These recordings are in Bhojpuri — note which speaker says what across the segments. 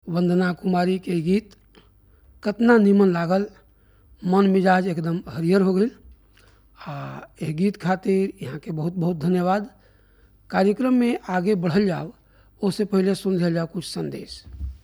Speaker 1: वंदना कुमारी के गीत कतना निमन लागल मन मिजाज एकदम हरियर हो गई आ एह गीत खातिर यहाँ के बहुत बहुत धन्यवाद कार्यक्रम में आगे बढ़ल जाओ उससे पहले सुन लिया जाओ कुछ संदेश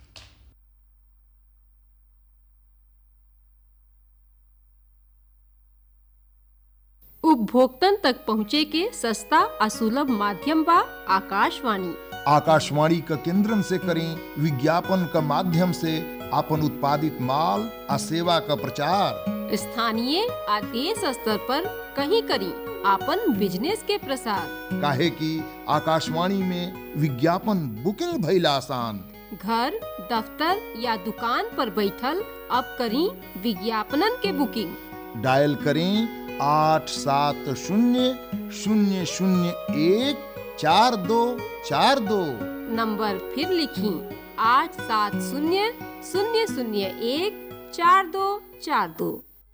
Speaker 2: उपभोक्तन तक पहुँचे के सस्ता आ सुलभ माध्यम बा आकाशवाणी
Speaker 3: आकाशवाणी क केंद्रन से करें विज्ञापन क माध्यम से आपन उत्पादित माल आ सेवा क प्रचार
Speaker 2: स्थानीय आ देश स्तर पर कहीं करी आपन बिजनेस के प्रसार
Speaker 3: काहे कि आकाशवाणी में विज्ञापन बुकिंग भइल आसान
Speaker 2: घर दफ्तर या दुकान पर बैठल अब करी विज्ञापनन के बुकिंग
Speaker 3: डायल करें आठ सात शून्य शून्य शून्य एक चार दो चार दो
Speaker 2: नंबर फिर लिखी आठ सात शून्य शून्य शून्य एक चार दो चार दो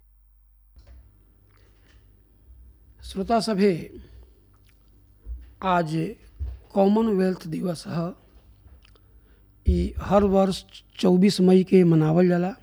Speaker 1: श्रोता सभे आज कॉमनवेल्थ दिवस है ई हर वर्ष 24 मई के मनावल जाला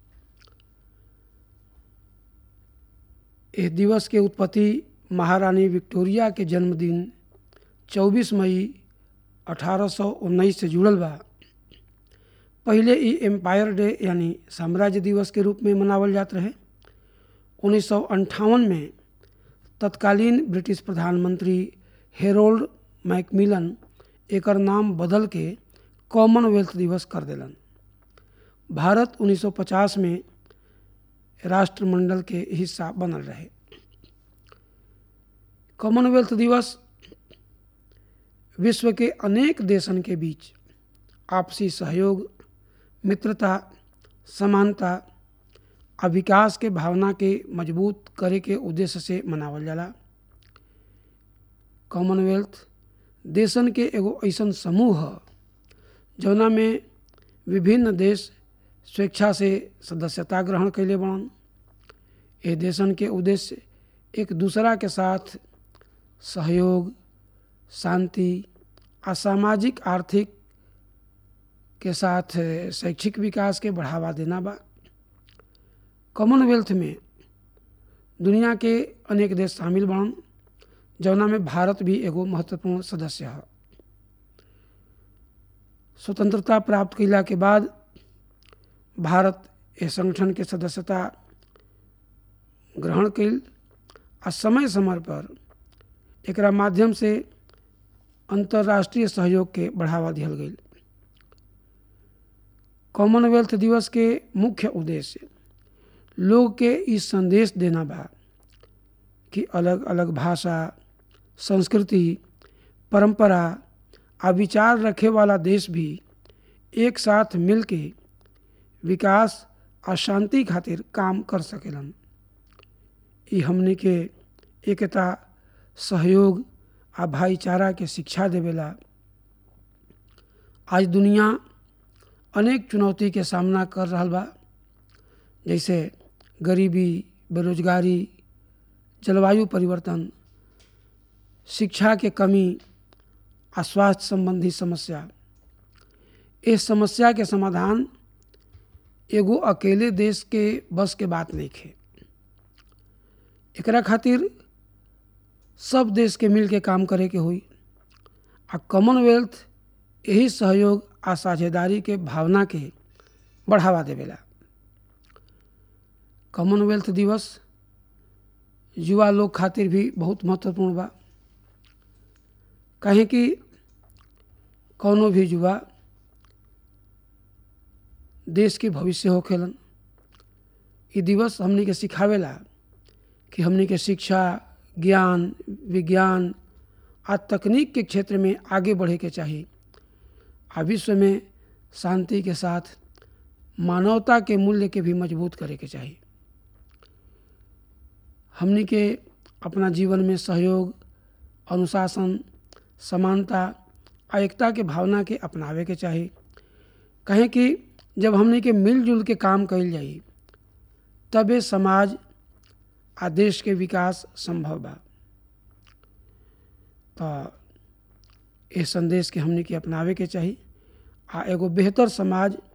Speaker 1: इस दिवस के उत्पत्ति महारानी विक्टोरिया के जन्मदिन 24 मई 1819 से जुड़ल बा पहले ई एम्पायर डे यानी साम्राज्य दिवस के रूप में मनावल जात रहे उन्नीस में तत्कालीन ब्रिटिश प्रधानमंत्री हेरोल्ड मैकमिलन एकर नाम बदल के कॉमनवेल्थ दिवस कर देलन भारत 1950 में राष्ट्रमंडल के हिस्सा बनल रहे कॉमनवेल्थ दिवस विश्व के अनेक देशन के बीच आपसी सहयोग मित्रता समानता आ विकास के भावना के मजबूत करे के उद्देश्य से मनावल जाला कॉमनवेल्थ देशन के एगो ऐसन समूह ह जौना में विभिन्न देश स्वेच्छा से सदस्यता ग्रहण कैले बड़न ए देशन के उद्देश्य एक दूसरा के साथ सहयोग शांति आ सामाजिक आर्थिक के साथ शैक्षिक विकास के बढ़ावा देना बा कॉमनवेल्थ में दुनिया के अनेक देश शामिल बड़न जौना में भारत भी एगो महत्वपूर्ण सदस्य है स्वतंत्रता प्राप्त कैला के बाद भारत इस संगठन के सदस्यता ग्रहण कैल आ समय समय पर एकरा माध्यम से अंतर्राष्ट्रीय सहयोग के बढ़ावा दिहल गई कॉमनवेल्थ दिवस के मुख्य उद्देश्य लोग के इस संदेश देना बा कि अलग अलग भाषा संस्कृति परंपरा आ विचार रखे वाला देश भी एक साथ मिल के विकास आ शांति खातिर काम कर सकेलन ई हमने के एकता सहयोग आ भाईचारा के शिक्षा देवेला आज दुनिया अनेक चुनौती के सामना कर रहा बा जैसे गरीबी बेरोजगारी जलवायु परिवर्तन शिक्षा के कमी आ स्वास्थ्य संबंधी समस्या इस समस्या के समाधान एगो अकेले देश के बस के बात नहीं खे एकरा खातिर सब देश के मिल के काम करे के हुई आ कॉमनवेल्थ यही सहयोग आ साझेदारी के भावना के बढ़ावा देवेला कॉमनवेल्थ दिवस युवा लोग खातिर भी बहुत महत्वपूर्ण बा कहें कि कौनो भी युवा देश के भविष्य होखेलन ये दिवस हमनी के सिखावेला कि हमनी के शिक्षा ज्ञान विज्ञान आ तकनीक के क्षेत्र में आगे बढ़े के चाहिए आ विश्व में शांति के साथ मानवता के मूल्य के भी मजबूत करे के चाहिए हमनी के अपना जीवन में सहयोग अनुशासन समानता आ एकता के भावना के अपनावे के चाहिए कहें कि जब हमने के मिलजुल के काम कल जाई तबे समाज आ देश के विकास संभव बा तो ये संदेश के हमने के अपनावे के चाही आ एगो बेहतर समाज